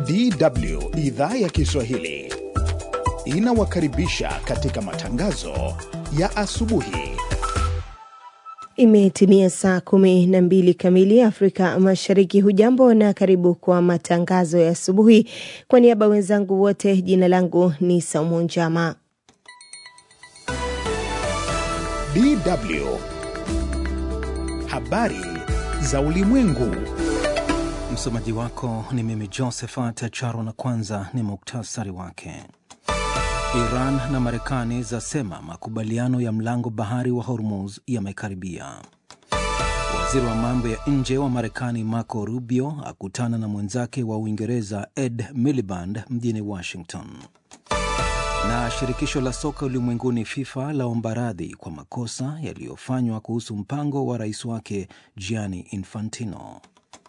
DW idhaa ya Kiswahili inawakaribisha katika matangazo ya asubuhi. Imetimia saa kumi na mbili kamili Afrika Mashariki. Hujambo na karibu kwa matangazo ya asubuhi. Kwa niaba wenzangu wote, jina langu ni Saumu Njama. DW habari za ulimwengu. Msomaji wako ni mimi Josephat Charo, na kwanza ni muktasari wake. Iran na Marekani zasema makubaliano ya mlango bahari wa Hormuz yamekaribia. Waziri wa mambo ya nje wa Marekani Marco Rubio akutana na mwenzake wa Uingereza Ed Miliband mjini Washington. Na shirikisho la soka ulimwenguni FIFA laomba radhi kwa makosa yaliyofanywa kuhusu mpango wa rais wake Gianni Infantino.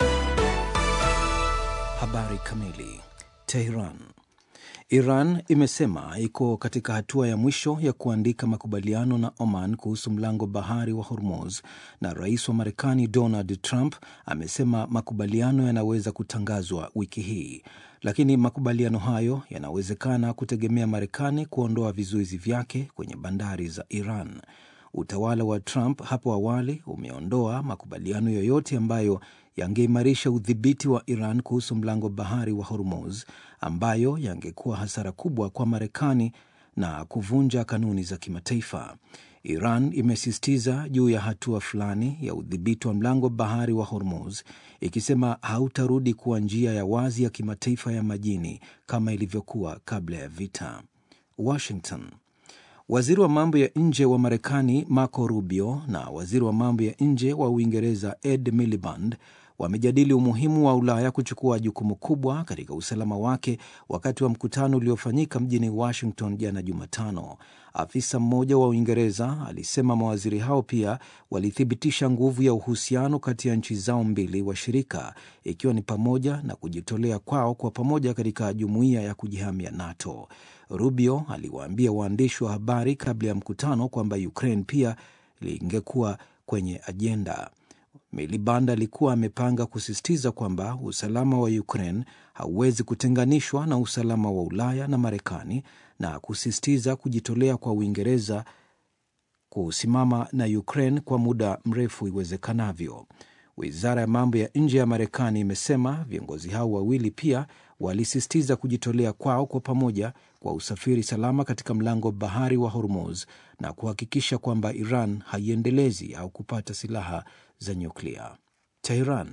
Habari kamili. Tehran. Iran imesema iko katika hatua ya mwisho ya kuandika makubaliano na Oman kuhusu mlango bahari wa Hormuz, na rais wa Marekani Donald Trump amesema makubaliano yanaweza kutangazwa wiki hii, lakini makubaliano hayo yanawezekana kutegemea Marekani kuondoa vizuizi vyake kwenye bandari za Iran. Utawala wa Trump hapo awali umeondoa makubaliano yoyote ambayo yangeimarisha udhibiti wa Iran kuhusu mlango bahari wa Hormuz, ambayo yangekuwa hasara kubwa kwa Marekani na kuvunja kanuni za kimataifa. Iran imesisitiza juu ya hatua fulani ya udhibiti wa mlango bahari wa Hormuz, ikisema hautarudi kuwa njia ya wazi ya kimataifa ya majini kama ilivyokuwa kabla ya vita. Washington. Waziri wa mambo ya nje wa Marekani Marco Rubio na waziri wa mambo ya nje wa Uingereza Ed Miliband wamejadili umuhimu wa Ulaya kuchukua jukumu kubwa katika usalama wake wakati wa mkutano uliofanyika mjini Washington jana Jumatano. Afisa mmoja wa Uingereza alisema mawaziri hao pia walithibitisha nguvu ya uhusiano kati ya nchi zao mbili washirika, ikiwa ni pamoja na kujitolea kwao kwa pamoja katika jumuiya ya kujihamia NATO. Rubio aliwaambia waandishi wa habari kabla ya mkutano kwamba Ukraine pia lingekuwa kwenye ajenda. Miliband alikuwa amepanga kusisitiza kwamba usalama wa Ukraine hauwezi kutenganishwa na usalama wa Ulaya na Marekani na kusisitiza kujitolea kwa Uingereza kusimama na Ukraine kwa muda mrefu iwezekanavyo. Wizara ya mambo ya nje ya Marekani imesema viongozi hao wawili pia walisisitiza kujitolea kwao kwa pamoja kwa usafiri salama katika mlango bahari wa Hormuz na kuhakikisha kwamba Iran haiendelezi au kupata silaha za nyuklia. Teheran.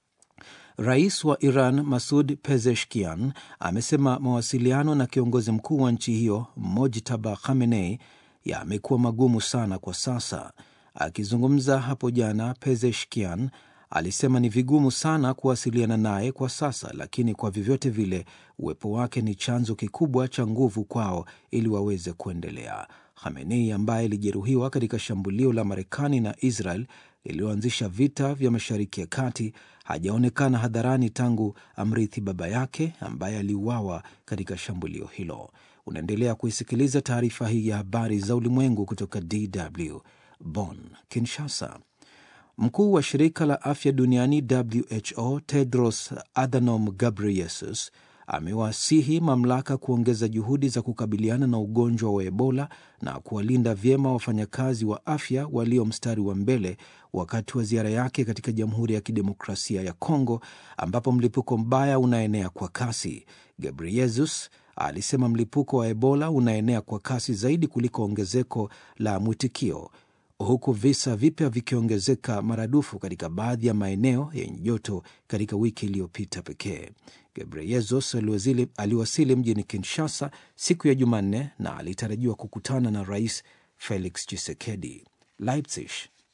Rais wa Iran Masud Pezeshkian amesema mawasiliano na kiongozi mkuu wa nchi hiyo Mojtaba Khamenei yamekuwa magumu sana kwa sasa. Akizungumza hapo jana, Pezeshkian alisema ni vigumu sana kuwasiliana naye kwa sasa, lakini kwa vyovyote vile uwepo wake ni chanzo kikubwa cha nguvu kwao ili waweze kuendelea. Khamenei ambaye alijeruhiwa katika shambulio la Marekani na Israel lililoanzisha vita vya Mashariki ya Kati hajaonekana hadharani tangu amrithi baba yake ambaye aliuawa katika shambulio hilo. Unaendelea kuisikiliza taarifa hii ya habari za ulimwengu kutoka DW Bonn. Kinshasa. Mkuu wa shirika la afya duniani WHO Tedros Adhanom Ghebreyesus amewasihi mamlaka kuongeza juhudi za kukabiliana na ugonjwa wa Ebola na kuwalinda vyema wafanyakazi wa afya walio mstari wa mbele wakati wa ziara yake katika Jamhuri ya Kidemokrasia ya Kongo ambapo mlipuko mbaya unaenea kwa kasi. Ghebreyesus alisema mlipuko wa Ebola unaenea kwa kasi zaidi kuliko ongezeko la mwitikio huku visa vipya vikiongezeka maradufu katika baadhi ya maeneo yenye joto katika wiki iliyopita pekee. Gebreyesus aliwasili mjini Kinshasa siku ya Jumanne na alitarajiwa kukutana na Rais Felix Tshisekedi. Leipzig.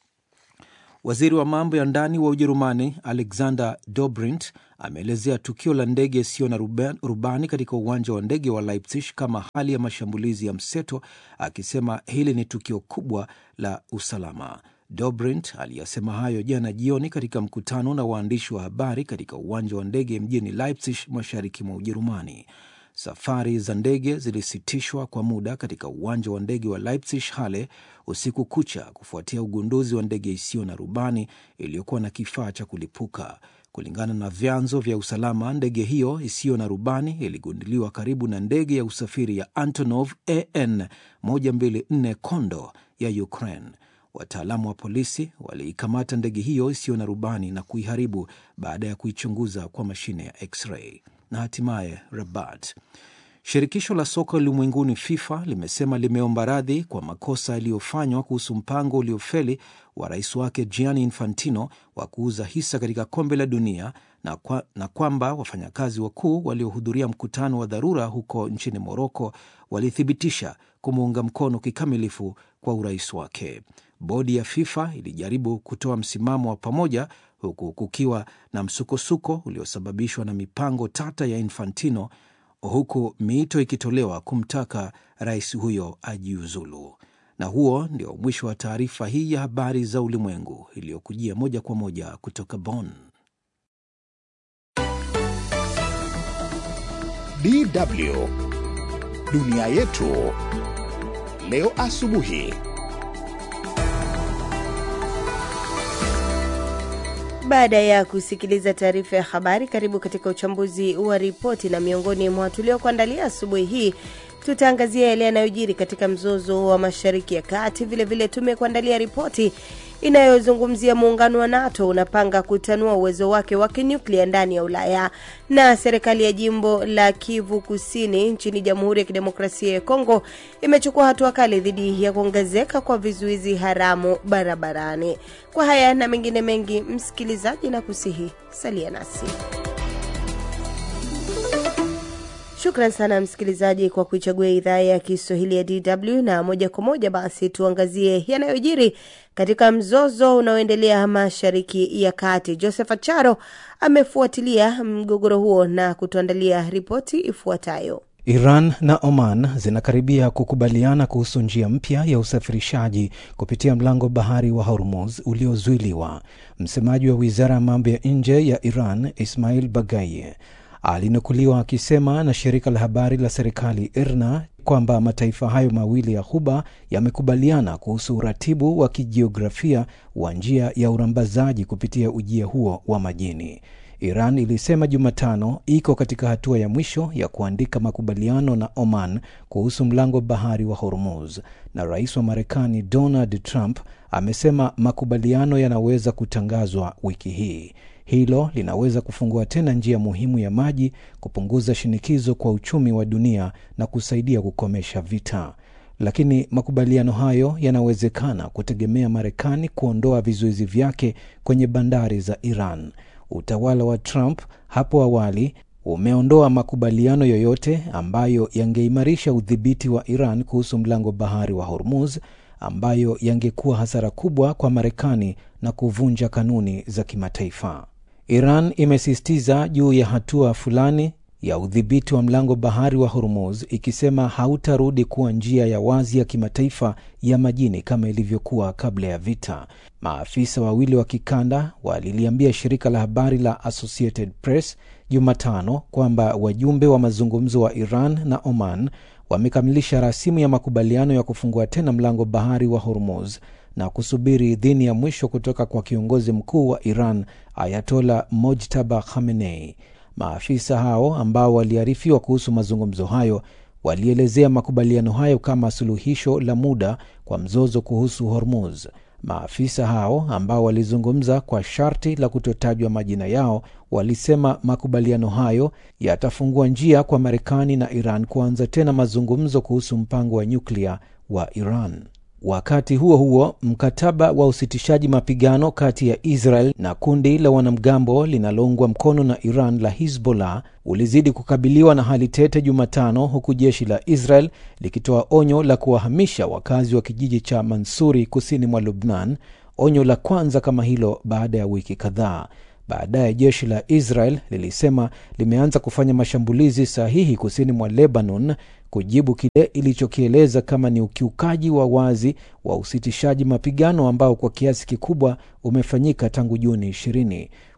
Waziri wa mambo ya ndani wa Ujerumani Alexander Dobrindt ameelezea tukio la ndege isiyo na rubani katika uwanja wa ndege wa Leipzig kama hali ya mashambulizi ya mseto, akisema hili ni tukio kubwa la usalama. Dobrindt aliyasema hayo jana jioni katika mkutano na waandishi wa habari katika uwanja wa ndege mjini Leipzig, mashariki mwa Ujerumani. Safari za ndege zilisitishwa kwa muda katika uwanja wa ndege wa Leipzig Halle usiku kucha kufuatia ugunduzi wa ndege isiyo na rubani iliyokuwa na kifaa cha kulipuka. Kulingana na vyanzo vya usalama, ndege hiyo isiyo na rubani iligunduliwa karibu na ndege ya usafiri ya Antonov AN 124 Kondo ya Ukraine. Wataalamu wa polisi waliikamata ndege hiyo isiyo na rubani na kuiharibu baada ya kuichunguza kwa mashine ya x-ray. Na hatimaye Rabat. Shirikisho la soka ulimwenguni FIFA limesema limeomba radhi kwa makosa yaliyofanywa kuhusu mpango uliofeli wa rais wake Gianni Infantino wa kuuza hisa katika kombe la dunia na, kwa, na kwamba wafanyakazi wakuu waliohudhuria mkutano wa dharura huko nchini Moroko walithibitisha kumuunga mkono kikamilifu kwa urais wake. Bodi ya FIFA ilijaribu kutoa msimamo wa pamoja huku kukiwa na msukosuko uliosababishwa na mipango tata ya Infantino huku miito ikitolewa kumtaka rais huyo ajiuzulu. Na huo ndio mwisho wa taarifa hii ya habari za ulimwengu iliyokujia moja kwa moja kutoka Bonn. DW dunia yetu leo asubuhi. Baada ya kusikiliza taarifa ya habari, karibu katika uchambuzi wa ripoti, na miongoni mwa tuliokuandalia asubuhi hii tutaangazia yale yanayojiri katika mzozo wa Mashariki ya Kati. Vilevile tumekuandalia ripoti inayozungumzia muungano wa NATO unapanga kutanua uwezo wake wa kinyuklia ndani ya Ulaya, na serikali ya jimbo la Kivu Kusini nchini Jamhuri ya Kidemokrasia ya Kongo imechukua hatua kali dhidi ya kuongezeka kwa vizuizi haramu barabarani. Kwa haya na mengine mengi, msikilizaji, na kusihi salia nasi. Shukran sana msikilizaji kwa kuichagua idhaa ya Kiswahili ya DW na moja kwa moja basi tuangazie yanayojiri katika mzozo unaoendelea Mashariki ya Kati. Joseph Acharo amefuatilia mgogoro huo na kutuandalia ripoti ifuatayo. Iran na Oman zinakaribia kukubaliana kuhusu njia mpya ya usafirishaji kupitia mlango bahari wa Hormuz uliozuiliwa. Msemaji wa wizara ya mambo ya nje ya Iran Ismail Bagaye alinukuliwa akisema na shirika la habari la serikali IRNA kwamba mataifa hayo mawili ya Ghuba yamekubaliana kuhusu uratibu wa kijiografia wa njia ya urambazaji kupitia ujia huo wa majini. Iran ilisema Jumatano iko katika hatua ya mwisho ya kuandika makubaliano na Oman kuhusu mlango bahari wa Hormuz, na rais wa Marekani Donald Trump amesema makubaliano yanaweza kutangazwa wiki hii. Hilo linaweza kufungua tena njia muhimu ya maji, kupunguza shinikizo kwa uchumi wa dunia na kusaidia kukomesha vita. Lakini makubaliano hayo yanawezekana kutegemea Marekani kuondoa vizuizi vyake kwenye bandari za Iran. Utawala wa Trump hapo awali umeondoa makubaliano yoyote ambayo yangeimarisha udhibiti wa Iran kuhusu mlango bahari wa Hormuz, ambayo yangekuwa hasara kubwa kwa Marekani na kuvunja kanuni za kimataifa. Iran imesisitiza juu ya hatua fulani ya udhibiti wa mlango bahari wa Hormuz, ikisema hautarudi kuwa njia ya wazi ya kimataifa ya majini kama ilivyokuwa kabla ya vita. Maafisa wawili wa kikanda waliliambia shirika la habari la Associated Press Jumatano kwamba wajumbe wa mazungumzo wa Iran na Oman wamekamilisha rasimu ya makubaliano ya kufungua tena mlango bahari wa Hormuz na kusubiri idhini ya mwisho kutoka kwa kiongozi mkuu wa Iran Ayatola Mojtaba Khamenei. Maafisa hao ambao waliarifiwa kuhusu mazungumzo hayo walielezea makubaliano hayo kama suluhisho la muda kwa mzozo kuhusu Hormuz. Maafisa hao ambao walizungumza kwa sharti la kutotajwa majina yao walisema makubaliano hayo yatafungua njia kwa Marekani na Iran kuanza tena mazungumzo kuhusu mpango wa nyuklia wa Iran. Wakati huo huo, mkataba wa usitishaji mapigano kati ya Israel na kundi la wanamgambo linaloungwa mkono na Iran la Hizbollah ulizidi kukabiliwa na hali tete Jumatano, huku jeshi la Israel likitoa onyo la kuwahamisha wakazi wa kijiji cha Mansuri kusini mwa Lubnan, onyo la kwanza kama hilo baada ya wiki kadhaa. Baadaye jeshi la Israel lilisema limeanza kufanya mashambulizi sahihi kusini mwa Lebanon kujibu kile ilichokieleza kama ni ukiukaji wa wazi wa usitishaji mapigano ambao kwa kiasi kikubwa umefanyika tangu Juni 20.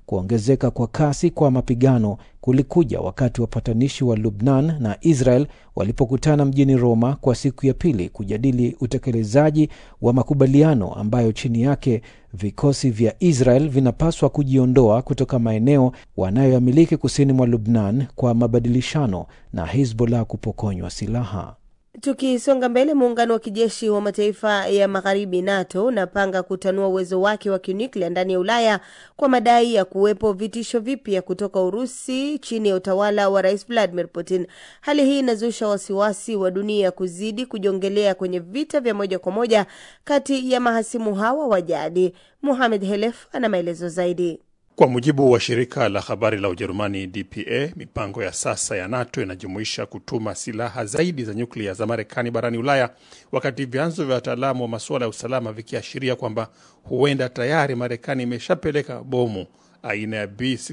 kuongezeka kwa kasi kwa mapigano kulikuja wakati wapatanishi wa Lubnan na Israel walipokutana mjini Roma kwa siku ya pili kujadili utekelezaji wa makubaliano ambayo chini yake vikosi vya Israel vinapaswa kujiondoa kutoka maeneo wanayoyamiliki kusini mwa Lubnan kwa mabadilishano na Hizbollah kupokonywa silaha. Tukisonga mbele, muungano wa kijeshi wa mataifa ya magharibi NATO unapanga kutanua uwezo wake wa kinyuklia ndani ya Ulaya kwa madai ya kuwepo vitisho vipya kutoka Urusi chini ya utawala wa Rais Vladimir Putin. Hali hii inazusha wasiwasi wa dunia kuzidi kujongelea kwenye vita vya moja kwa moja kati ya mahasimu hawa wa jadi. Muhamed Helef ana maelezo zaidi. Kwa mujibu wa shirika la habari la Ujerumani DPA, mipango ya sasa ya NATO inajumuisha kutuma silaha zaidi za nyuklia za Marekani barani Ulaya, wakati vyanzo vya wataalamu wa masuala ya usalama vikiashiria kwamba huenda tayari Marekani imeshapeleka bomu aina ya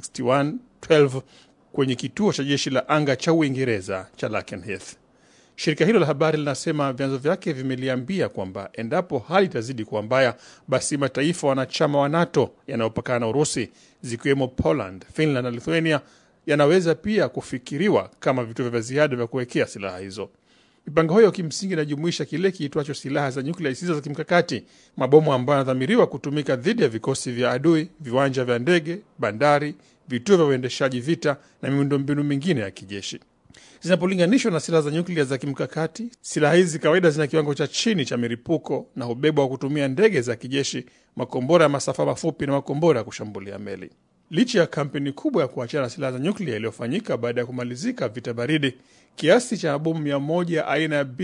B6112 kwenye kituo cha jeshi la anga cha Uingereza cha Lakenheath. Shirika hilo la habari linasema vyanzo vyake vimeliambia kwamba endapo hali itazidi kuwa mbaya, basi mataifa wanachama wa NATO yanayopakana na Urusi zikiwemo Poland, Finland na Lithuania yanaweza pia kufikiriwa kama vituo vya ziada vya kuwekea silaha hizo. Mipango hiyo kimsingi inajumuisha kile kiitwacho silaha za nyuklia zisizo za kimkakati, mabomu ambayo yanadhamiriwa kutumika dhidi ya vikosi vya adui, viwanja vya ndege, bandari, vituo vya uendeshaji vita na miundombinu mingine ya kijeshi. Zinapolinganishwa na silaha za nyuklia za kimkakati, silaha hizi kawaida zina kiwango cha chini cha milipuko na hubebwa wa kutumia ndege za kijeshi, makombora ya masafa mafupi na makombora ya kushambulia meli. Licha ya kampeni kubwa ya kuachana na silaha za nyuklia iliyofanyika baada ya kumalizika vita baridi, kiasi cha mabomu mia moja aina ya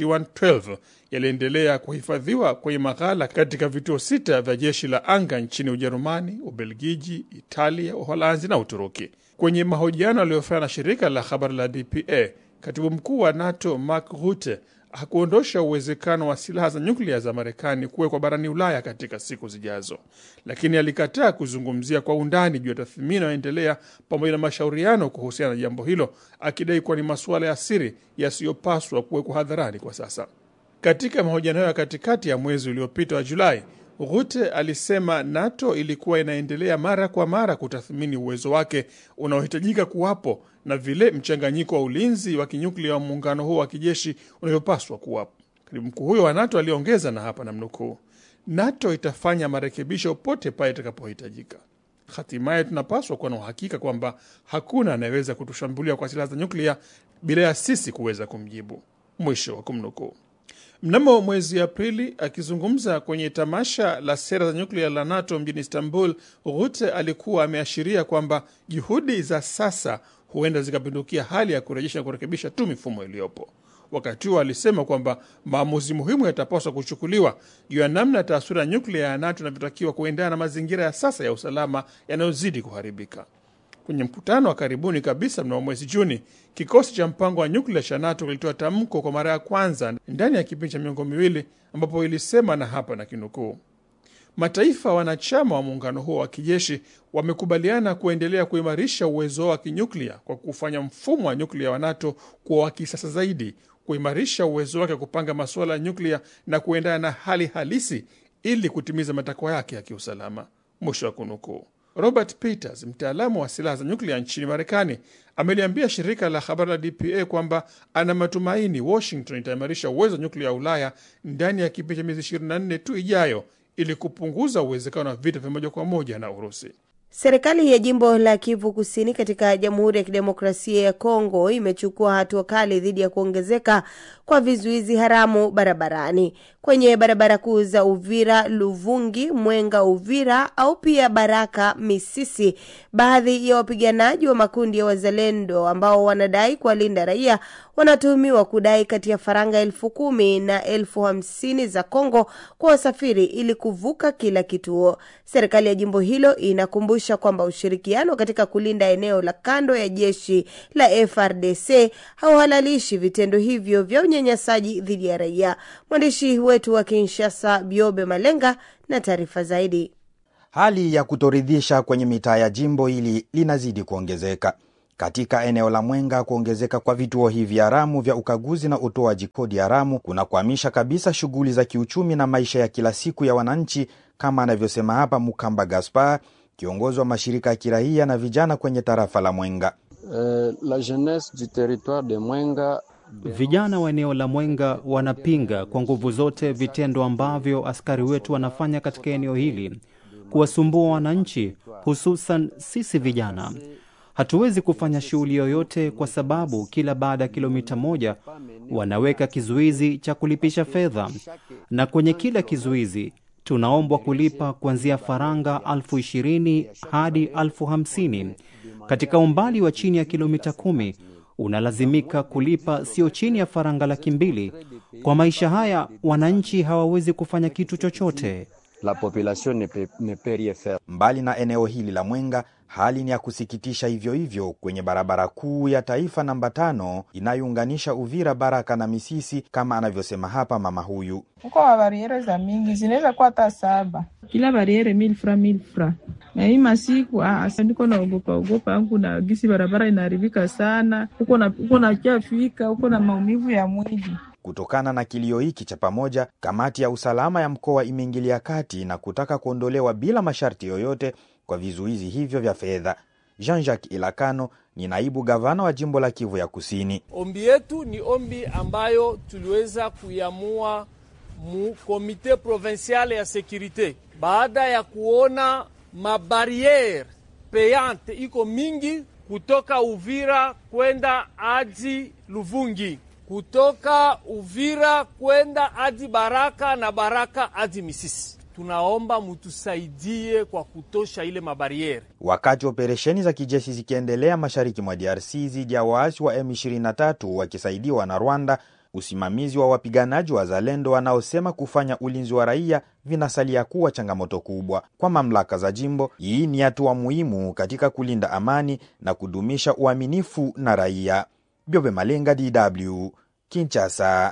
B6112 yaliendelea kuhifadhiwa kwenye maghala katika vituo sita vya jeshi la anga nchini Ujerumani, Ubelgiji, Italia, Uholanzi na Uturuki. Kwenye mahojiano aliyofanya na shirika la habari la DPA, katibu mkuu wa NATO Mark Rutte hakuondosha uwezekano wa silaha za nyuklia za Marekani kuwekwa barani Ulaya katika siku zijazo, lakini alikataa kuzungumzia kwa undani juu ya tathmini inayoendelea pamoja na mashauriano kuhusiana na jambo hilo, akidai kuwa ni masuala ya siri yasiyopaswa kuwekwa hadharani kwa sasa. Katika mahojiano hayo ya katikati ya mwezi uliopita wa Julai, Rutte alisema NATO ilikuwa inaendelea mara kwa mara kutathmini uwezo wake unaohitajika kuwapo na vile mchanganyiko wa ulinzi wa kinyuklia wa muungano huo wa kijeshi unavyopaswa kuwapo. Katibu mkuu huyo wa NATO aliongeza, na hapa namnukuu, NATO itafanya marekebisho pote pale itakapohitajika. Hatimaye tunapaswa kuwa na uhakika kwamba hakuna anayeweza kutushambulia kwa silaha za nyuklia bila ya sisi kuweza kumjibu, mwisho wa kumnukuu. Mnamo mwezi Aprili, akizungumza kwenye tamasha la sera za nyuklia la NATO mjini Istanbul, Rutte alikuwa ameashiria kwamba juhudi za sasa huenda zikapindukia hali ya kurejesha na kurekebisha tu mifumo iliyopo. Wakati huo alisema kwamba maamuzi muhimu yatapaswa kuchukuliwa juu ya namna taswira ya nyuklia ya NATO inavyotakiwa kuendana na mazingira ya sasa ya usalama yanayozidi kuharibika. Kwenye mkutano wa karibuni kabisa mnamo mwezi Juni, kikosi cha mpango wa nyuklia cha NATO kilitoa tamko kwa mara ya kwanza ndani ya kipindi cha miongo miwili, ambapo ilisema, na hapa na kinukuu, mataifa wanachama wa muungano huo wa kijeshi wamekubaliana kuendelea kuimarisha uwezo wao wa kinyuklia kwa kufanya mfumo wa nyuklia wa NATO kuwa wa kisasa zaidi, kuimarisha uwezo wake wa kupanga masuala ya nyuklia na kuendana na hali halisi ili kutimiza matakwa yake ya kiusalama, mwisho wa kunukuu. Robert Peters, mtaalamu wa silaha za nyuklia nchini Marekani, ameliambia shirika la habari la DPA kwamba ana matumaini Washington itaimarisha uwezo wa nyuklia wa Ulaya ndani ya kipindi cha miezi 24 tu ijayo ili kupunguza uwezekano wa vita vya moja kwa moja na Urusi. Serikali ya jimbo la Kivu Kusini katika Jamhuri ya Kidemokrasia ya Kongo imechukua hatua kali dhidi ya kuongezeka kwa vizuizi haramu barabarani kwenye barabara kuu za Uvira, Luvungi, Mwenga, Uvira au pia Baraka, Misisi. Baadhi ya wapiganaji wa makundi ya wazalendo ambao wanadai kuwalinda raia wanatuhumiwa kudai kati ya faranga elfu kumi na elfu hamsini za Kongo kwa wasafiri ili kuvuka kila kituo. Serikali ya jimbo hilo inakumbusha kwamba ushirikiano katika kulinda eneo la kando ya jeshi la FRDC hauhalalishi vitendo hivyo vya unyanyasaji dhidi ya raia. Mwandishi wetu wa Kinshasa, Biobe Malenga, na taarifa zaidi. Hali ya kutoridhisha kwenye mitaa ya jimbo hili linazidi kuongezeka katika eneo la Mwenga. Kuongezeka kwa vituo hivi haramu vya ukaguzi na utoaji kodi haramu kunakwamisha kabisa shughuli za kiuchumi na maisha ya kila siku ya wananchi, kama anavyosema hapa Mukamba Gaspar, kiongozi wa mashirika ya kiraia na vijana kwenye tarafa la Mwenga. Euh, la jeunesse du territoire de Mwenga Vijana wa eneo la Mwenga wanapinga kwa nguvu zote vitendo ambavyo askari wetu wanafanya katika eneo hili, kuwasumbua wananchi, hususan sisi vijana. Hatuwezi kufanya shughuli yoyote kwa sababu kila baada ya kilomita moja wanaweka kizuizi cha kulipisha fedha, na kwenye kila kizuizi tunaombwa kulipa kuanzia faranga elfu ishirini hadi elfu hamsini. Katika umbali wa chini ya kilomita kumi unalazimika kulipa sio chini ya faranga laki mbili. Kwa maisha haya wananchi hawawezi kufanya kitu chochote. la population ne peut, ne peut rien faire. Mbali na eneo hili la Mwenga, hali ni ya kusikitisha hivyo hivyo kwenye barabara kuu ya taifa namba tano inayounganisha Uvira, Baraka na Misisi, kama anavyosema hapa mama huyu. Huko mabariere za mingi zinaweza kuwa hata saba, kila bariere mil fra mil fra. Na hii masiku asa niko naogopa ogopa yangu na gisi barabara inaharibika sana, huko na huko nachafika huko na maumivu ya mwili. Kutokana na kilio hiki cha pamoja, kamati ya usalama ya mkoa imeingilia kati na kutaka kuondolewa bila masharti yoyote kwa vizuizi hivyo vya fedha. Jean-Jacques Ilakano ni naibu gavana wa jimbo la Kivu ya Kusini. Ombi yetu ni ombi ambayo tuliweza kuiamua mu komite provinciale ya sekurite baada ya kuona mabariere payante iko mingi kutoka Uvira kwenda hadi Luvungi, kutoka Uvira kwenda hadi Baraka na Baraka hadi Misisi. Tunaomba mutusaidie kwa kutosha ile mabariere. Wakati operesheni za kijeshi zikiendelea mashariki mwa DRC dhidi ya waasi wa M23 wakisaidiwa na Rwanda, usimamizi wa wapiganaji wa Zalendo wanaosema kufanya ulinzi wa raia vinasalia kuwa changamoto kubwa kwa mamlaka za jimbo. Hii ni hatua muhimu katika kulinda amani na kudumisha uaminifu na raia. Byobe Malenga, DW, Kinshasa.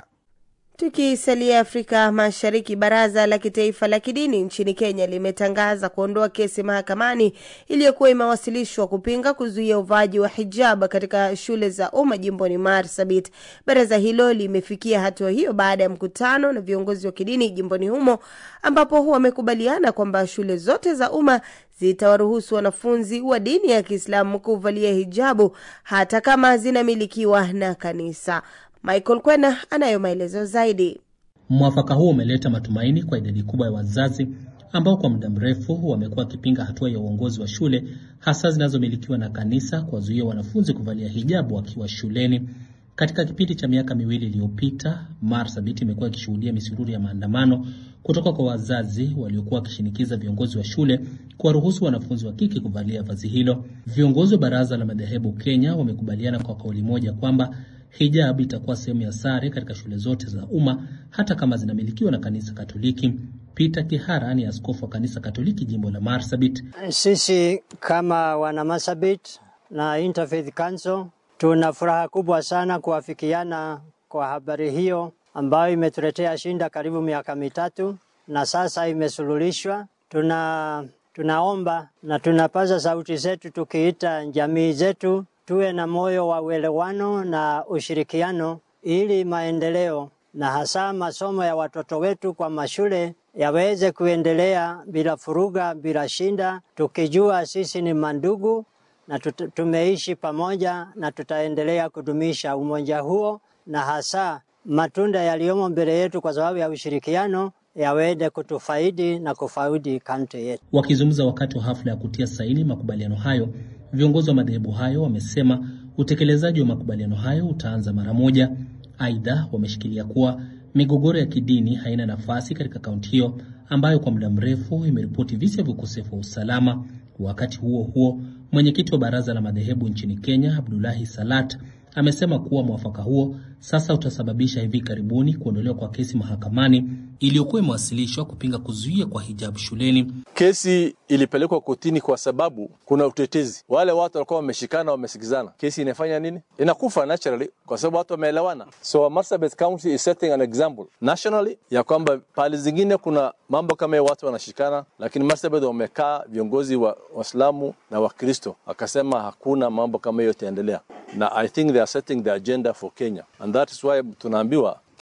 Tukisalia Afrika Mashariki, baraza la kitaifa la kidini nchini Kenya limetangaza kuondoa kesi mahakamani iliyokuwa imewasilishwa kupinga kuzuia uvaaji wa hijab katika shule za umma jimboni Marsabit. Baraza hilo limefikia hatua hiyo baada ya mkutano na viongozi wa kidini jimboni humo, ambapo wamekubaliana kwamba shule zote za umma zitawaruhusu wanafunzi wa dini ya Kiislamu kuvalia hijabu hata kama zinamilikiwa na kanisa. Michael Kwena anayo maelezo zaidi. Mwafaka huo umeleta matumaini kwa idadi kubwa ya wazazi ambao kwa muda mrefu wamekuwa wakipinga hatua ya uongozi wa shule hasa zinazomilikiwa na kanisa kuwazuia wanafunzi kuvalia hijabu wakiwa shuleni. Katika kipindi cha miaka miwili iliyopita, Marsabit imekuwa ikishuhudia misururu ya maandamano kutoka kwa wazazi waliokuwa wakishinikiza viongozi wa shule kuwaruhusu wanafunzi wa kike kuvalia vazi hilo. Viongozi wa baraza la madhehebu Kenya wamekubaliana kwa kauli moja kwamba hijab itakuwa sehemu ya sare katika shule zote za umma hata kama zinamilikiwa na kanisa Katoliki. Peter Kihara ni askofu wa kanisa Katoliki jimbo la Marsabit. Sisi kama wana Marsabit na Interfaith Council tuna furaha kubwa sana kuafikiana kwa habari hiyo ambayo imetuletea shinda karibu miaka mitatu na sasa imesuluhishwa. Tuna tunaomba na tunapaza sauti zetu tukiita jamii zetu tuwe na moyo wa uelewano na ushirikiano ili maendeleo na hasa masomo ya watoto wetu kwa mashule yaweze kuendelea bila furuga, bila shinda, tukijua sisi ni mandugu na tut- tumeishi pamoja na tutaendelea kudumisha umoja huo, na hasa matunda yaliyomo mbele yetu kwa sababu ya ushirikiano yaweze kutufaidi na kufaidi kaunti yetu. Wakizungumza wakati wa hafla ya kutia saini makubaliano hayo, viongozi wa madhehebu hayo wamesema utekelezaji wa makubaliano hayo utaanza mara moja. Aidha, wameshikilia kuwa migogoro ya kidini haina nafasi katika kaunti hiyo ambayo kwa muda mrefu imeripoti visa vya ukosefu wa usalama. Wakati huo huo, mwenyekiti wa baraza la madhehebu nchini Kenya, Abdulahi Salat, amesema kuwa mwafaka huo sasa utasababisha hivi karibuni kuondolewa kwa kesi mahakamani iliyokuwa imewasilishwa kupinga kuzuia kwa hijabu shuleni. Kesi ilipelekwa kotini kwa sababu kuna utetezi. Wale watu walikuwa wameshikana, wamesikizana, kesi inafanya nini? Inakufa naturally kwa sababu watu wameelewana. So Marsabit County is setting an example nationally ya kwamba pale zingine kuna mambo kama hiyo, watu wanashikana, lakini Marsabit wamekaa viongozi wa Waislamu na Wakristo akasema hakuna mambo kama hiyo itaendelea, na I think they are setting the agenda for Kenya and that is why tunaambiwa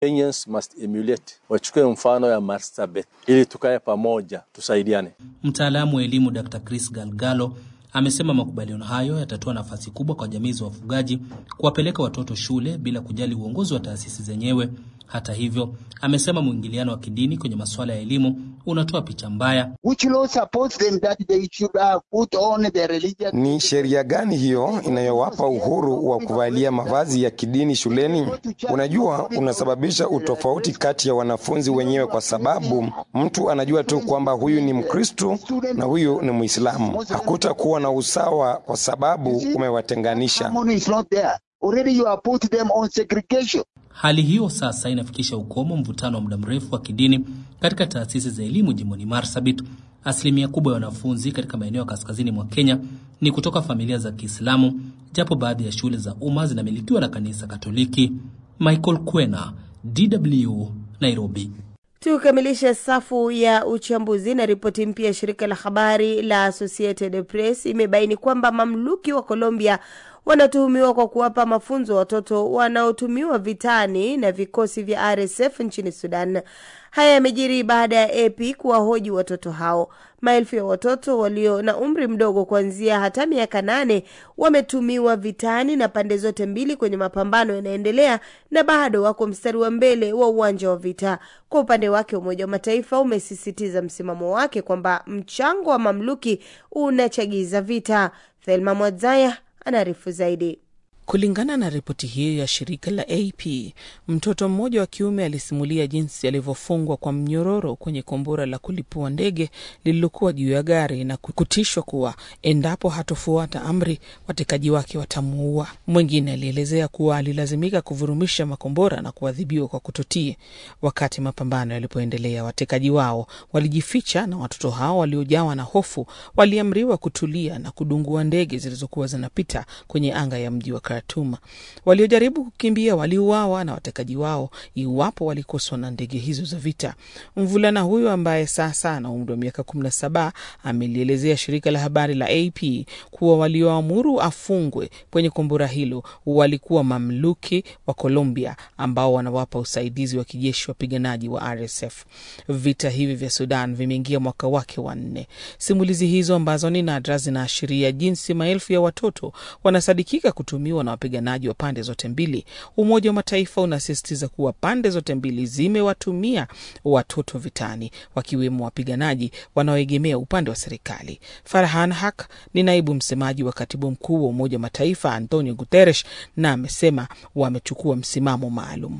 Kenyans must emulate, wachukue mfano ya Marsabit ili tukae pamoja, tusaidiane. Mtaalamu wa elimu Dr. Chris Galgalo amesema makubaliano hayo yatatoa nafasi kubwa kwa jamii za wafugaji kuwapeleka watoto shule bila kujali uongozi wa taasisi zenyewe. Hata hivyo, amesema mwingiliano wa kidini kwenye masuala ya elimu unatoa picha mbaya. Ni sheria gani hiyo inayowapa uhuru wa kuvalia mavazi ya kidini shuleni? Unajua, unasababisha utofauti kati ya wanafunzi wenyewe, kwa sababu mtu anajua tu kwamba huyu ni Mkristu na huyu ni Muislamu. Hakutakuwa na usawa kwa sababu umewatenganisha. Hali hiyo sasa inafikisha ukomo mvutano wa muda mrefu wa kidini katika taasisi za elimu jimboni Marsabit. Asilimia kubwa ya wanafunzi katika maeneo ya kaskazini mwa Kenya ni kutoka familia za Kiislamu, japo baadhi ya shule za umma zinamilikiwa na kanisa Katoliki. Michael Kwena, DW, Nairobi. Tukamilishe safu ya uchambuzi na ripoti mpya ya shirika la habari la Associated Press imebaini kwamba mamluki wa Colombia wanatuhumiwa kwa kuwapa mafunzo watoto wanaotumiwa vitani na vikosi vya RSF nchini Sudan. Haya yamejiri baada ya AP kuwahoji watoto hao. Maelfu ya watoto walio na umri mdogo kuanzia hata miaka nane wametumiwa vitani na pande zote mbili kwenye mapambano yanaendelea na bado wako mstari wa mbele wa uwanja wa vita. Kwa upande wake, Umoja wa Mataifa umesisitiza msimamo wake kwamba mchango wa mamluki unachagiza vita. Thelma Mwadzaya anaarifu zaidi. Kulingana na ripoti hiyo ya shirika la AP, mtoto mmoja wa kiume alisimulia jinsi alivyofungwa kwa mnyororo kwenye kombora la kulipua ndege lililokuwa juu ya gari na kutishwa kuwa endapo hatofuata amri watekaji wake watamuua. Mwingine alielezea kuwa alilazimika kuvurumisha makombora na kuadhibiwa kwa kutotii. Wakati mapambano yalipoendelea, watekaji wao walijificha na watoto hao waliojawa na hofu waliamriwa kutulia na kudungua ndege zilizokuwa zinapita kwenye anga ya mji wa Khartoum. Waliojaribu kukimbia waliuawa na watekaji wao iwapo walikoswa na ndege hizo za vita. Mvulana huyo ambaye sasa ana umri wa miaka kumi na saba amelielezea shirika la habari la AP kuwa walioamuru afungwe kwenye kombora hilo walikuwa mamluki wa Colombia ambao wanawapa usaidizi wa kijeshi wapiganaji wa RSF. Vita hivi vya Sudan vimeingia mwaka wake wa nne. Simulizi hizo ambazo ni nadra zinaashiria jinsi maelfu ya watoto wanasadikika kutumiwa na wapiganaji wa pande zote mbili. Umoja wa Mataifa unasisitiza kuwa pande zote mbili zimewatumia watoto vitani, wakiwemo wapiganaji wanaoegemea upande wa serikali. Farhan Haq ni naibu msemaji wa katibu mkuu wa Umoja wa Mataifa Antonio Guterres, na amesema wamechukua msimamo maalum.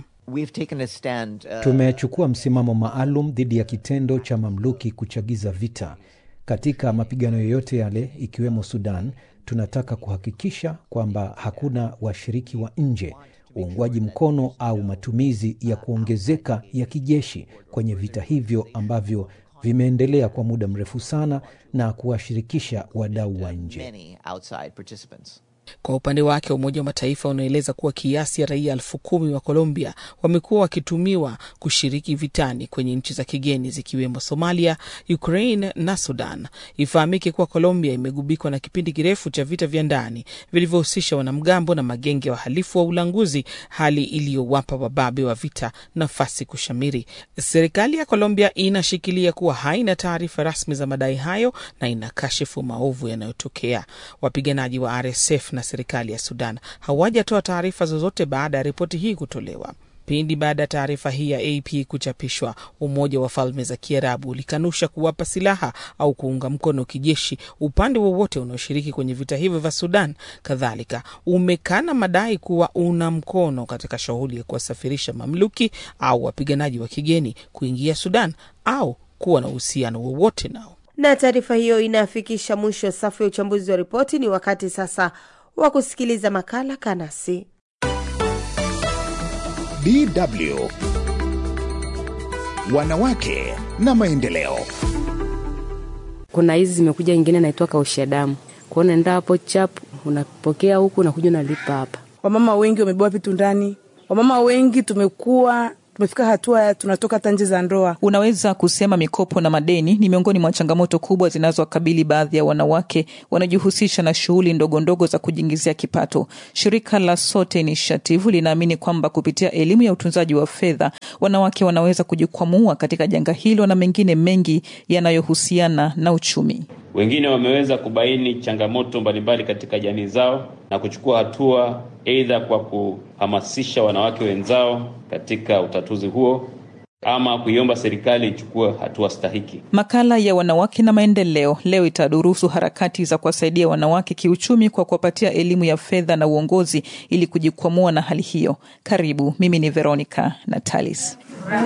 Stand, uh... tumechukua msimamo maalum dhidi ya kitendo cha mamluki kuchagiza vita katika mapigano yoyote yale, ikiwemo Sudan. Tunataka kuhakikisha kwamba hakuna washiriki wa nje, uungwaji mkono au matumizi ya kuongezeka ya kijeshi kwenye vita hivyo ambavyo vimeendelea kwa muda mrefu sana na kuwashirikisha wadau wa nje. Kwa upande wake Umoja wa Mataifa unaeleza kuwa kiasi ya raia elfu kumi wa Colombia wamekuwa wakitumiwa kushiriki vitani kwenye nchi za kigeni zikiwemo Somalia, Ukraine na Sudan. Ifahamike kuwa Colombia imegubikwa na kipindi kirefu cha vita vya ndani vilivyohusisha wanamgambo na magenge ya wahalifu wa ulanguzi, hali iliyowapa wababe wa vita nafasi kushamiri. Serikali ya Colombia inashikilia kuwa haina taarifa rasmi za madai hayo na inakashifu maovu yanayotokea. Wapiganaji wa RSF na serikali ya Sudan hawajatoa taarifa zozote baada ya ripoti hii kutolewa. Pindi baada ya taarifa hii ya AP kuchapishwa, Umoja wa Falme za Kiarabu ulikanusha kuwapa silaha au kuunga mkono kijeshi upande wowote unaoshiriki kwenye vita hivyo vya Sudan. Kadhalika umekana madai kuwa una mkono katika shughuli ya kuwasafirisha mamluki au wapiganaji wa kigeni kuingia Sudan au kuwa na uhusiano wowote nao. Na taarifa hiyo inafikisha mwisho safu ya uchambuzi wa ripoti. Ni wakati sasa wa kusikiliza makala Kanasi. DW Wanawake na Maendeleo. Kuna hizi zimekuja, ingine naitwa kausha damu, kwa unaenda hapo chap, unapokea huku, unakuja unalipa hapa. Wamama wengi wamebeba vitu ndani, wamama wengi tumekuwa tumefika hatua ya tunatoka hata nje za ndoa. Unaweza kusema mikopo na madeni ni miongoni mwa changamoto kubwa zinazowakabili baadhi ya wanawake wanaojihusisha na shughuli ndogo ndogo za kujiingizia kipato. Shirika la Sote Initiative linaamini kwamba kupitia elimu ya utunzaji wa fedha, wanawake wanaweza kujikwamua katika janga hilo na mengine mengi yanayohusiana na uchumi. Wengine wameweza kubaini changamoto mbalimbali katika jamii zao na kuchukua hatua, aidha kwa kuhamasisha wanawake wenzao katika utatuzi huo ama kuiomba serikali ichukue hatua stahiki. Makala ya wanawake na maendeleo leo itadurusu harakati za kuwasaidia wanawake kiuchumi kwa kuwapatia elimu ya fedha na uongozi ili kujikwamua na hali hiyo. Karibu, mimi ni Veronica Natalis.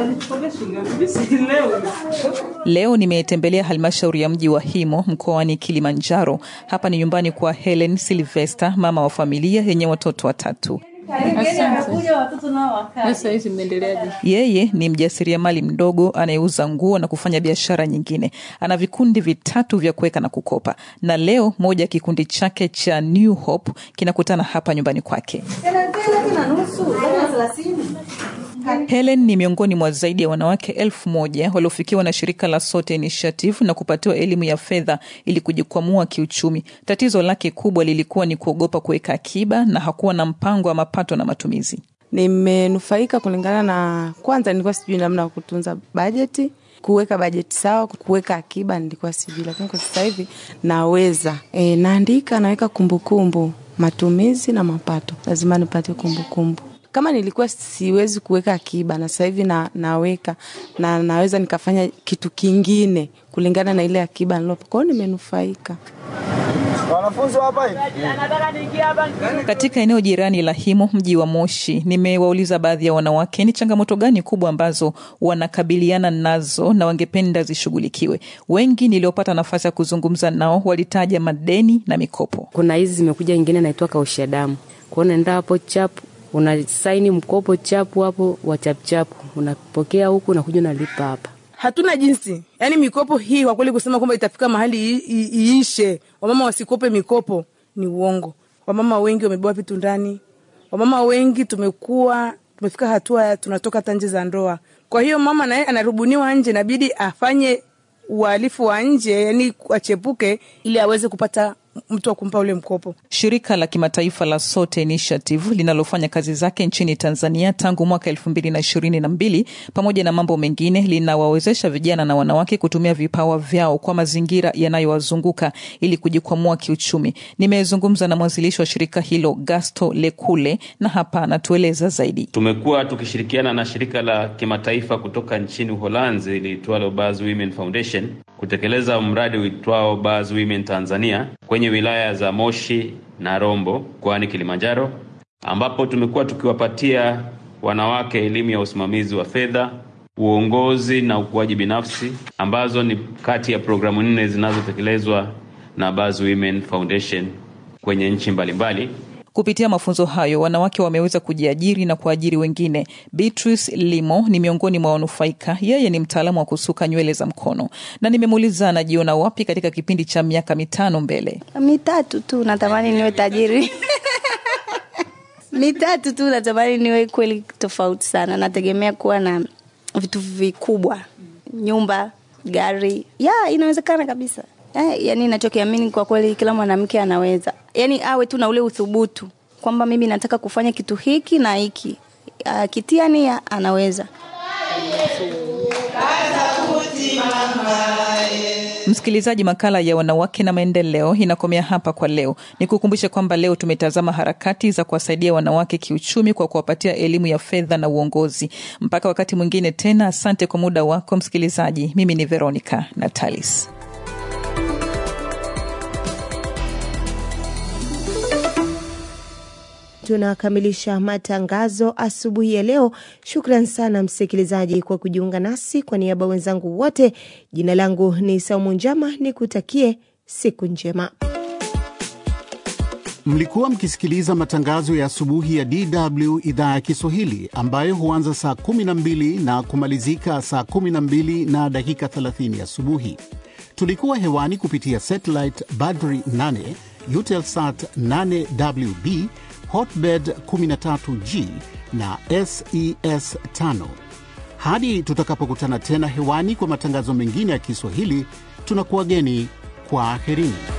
Leo nimetembelea halmashauri ya mji wa Himo mkoani Kilimanjaro. Hapa ni nyumbani kwa Helen Silvester, mama wa familia yenye watoto watatu. Yeye ni mjasiriamali mdogo anayeuza nguo na kufanya biashara nyingine. Ana vikundi vitatu vya kuweka na kukopa, na leo moja ya kikundi chake cha New Hope kinakutana hapa nyumbani kwake. Helen ni miongoni mwa zaidi ya wanawake elfu moja waliofikiwa na shirika la Sote Initiative na kupatiwa elimu ya fedha ili kujikwamua kiuchumi. Tatizo lake kubwa lilikuwa ni kuogopa kuweka akiba na hakuwa na mpango wa mapato na matumizi. Nimenufaika kulingana na, kwanza nilikuwa sijui namna ya kutunza bajeti, kuweka bajeti sawa, kuweka akiba nilikuwa sijui, lakini kwa sasa hivi naweza. E, naandika, naweka kumbukumbu matumizi na mapato, lazima nipate kumbukumbu kama nilikuwa siwezi kuweka akiba na sasa hivi na, naweka na naweza nikafanya kitu kingine kulingana na ile akiba nilopo. Kwa hiyo nimenufaika. Wanafunzi hapa katika eneo jirani la Himo, mji wa Moshi, nimewauliza baadhi ya wanawake ni changamoto gani kubwa ambazo wanakabiliana nazo na wangependa zishughulikiwe. Wengi niliopata nafasi ya kuzungumza nao walitaja madeni na mikopo. Kuna hizi zimekuja, ingine naitwa kausha damu, kwao naenda hapo chapu unasaini mkopo chapu hapo wa chapuchapu, unapokea huku unakuja unalipa hapa. Hatuna jinsi, yaani mikopo hii kwa kweli kusema kwamba itafika mahali iishe, wamama wasikope mikopo ni uongo. Wamama wengi wamebeba vitu ndani, wamama wengi tumekuwa tumefika hatua ya tunatoka hata nje za ndoa. Kwa hiyo mama naye anarubuniwa nje, inabidi afanye uhalifu wa nje, yani achepuke ili aweze kupata mtu wa kumpa ule mkopo. Shirika la kimataifa la Sote Initiative linalofanya kazi zake nchini Tanzania tangu mwaka elfu mbili na ishirini na mbili pamoja na mambo mengine, linawawezesha vijana na wanawake kutumia vipawa vyao kwa mazingira yanayowazunguka ili kujikwamua kiuchumi. Nimezungumza na mwanzilishi wa shirika hilo Gasto Lekule, na hapa anatueleza zaidi. Tumekuwa tukishirikiana na shirika la kimataifa kutoka nchini Uholanzi liitwalo Baz Women Foundation kutekeleza mradi uitwao Baz Women Tanzania kwenye wilaya za Moshi na Rombo mkoani Kilimanjaro, ambapo tumekuwa tukiwapatia wanawake elimu ya usimamizi wa fedha, uongozi na ukuaji binafsi, ambazo ni kati ya programu nne zinazotekelezwa na Baz Women Foundation kwenye nchi mbalimbali. Kupitia mafunzo hayo wanawake wameweza kujiajiri na kuajiri wengine. Beatrice Limo ni miongoni mwa wanufaika. Yeye ni mtaalamu wa kusuka nywele za mkono, na nimemuuliza anajiona wapi katika kipindi cha miaka mitano mbele. Mitatu tu natamani niwe tajiri mitatu tu natamani niwe kweli tofauti sana. Nategemea kuwa na vitu vikubwa, nyumba, gari. Ya, inawezekana kabisa. Eh, yani nachokiamini kwa kweli kila mwanamke anaweza, yani awe tu na ule uthubutu kwamba mimi nataka kufanya kitu hiki na hiki, akitia nia anaweza. Msikilizaji, makala ya wanawake na maendeleo inakomea hapa kwa leo. Nikukumbushe kwamba leo tumetazama harakati za kuwasaidia wanawake kiuchumi kwa kuwapatia elimu ya fedha na uongozi. Mpaka wakati mwingine tena, asante kwa muda wako msikilizaji. Mimi ni Veronica Natalis. tunakamilisha matangazo asubuhi ya leo. Shukran sana msikilizaji kwa kujiunga nasi. Kwa niaba wenzangu wote, jina langu ni Saumu Njama, nikutakie siku njema. Mlikuwa mkisikiliza matangazo ya asubuhi ya DW idhaa ya Kiswahili ambayo huanza saa 12 na kumalizika saa 12 na dakika 30 asubuhi. Tulikuwa hewani kupitia satellite Badri 8, Eutelsat 8WB, Hotbird 13G na SES 5. Hadi tutakapokutana tena hewani kwa matangazo mengine ya Kiswahili, tunakuwageni kwa aherini.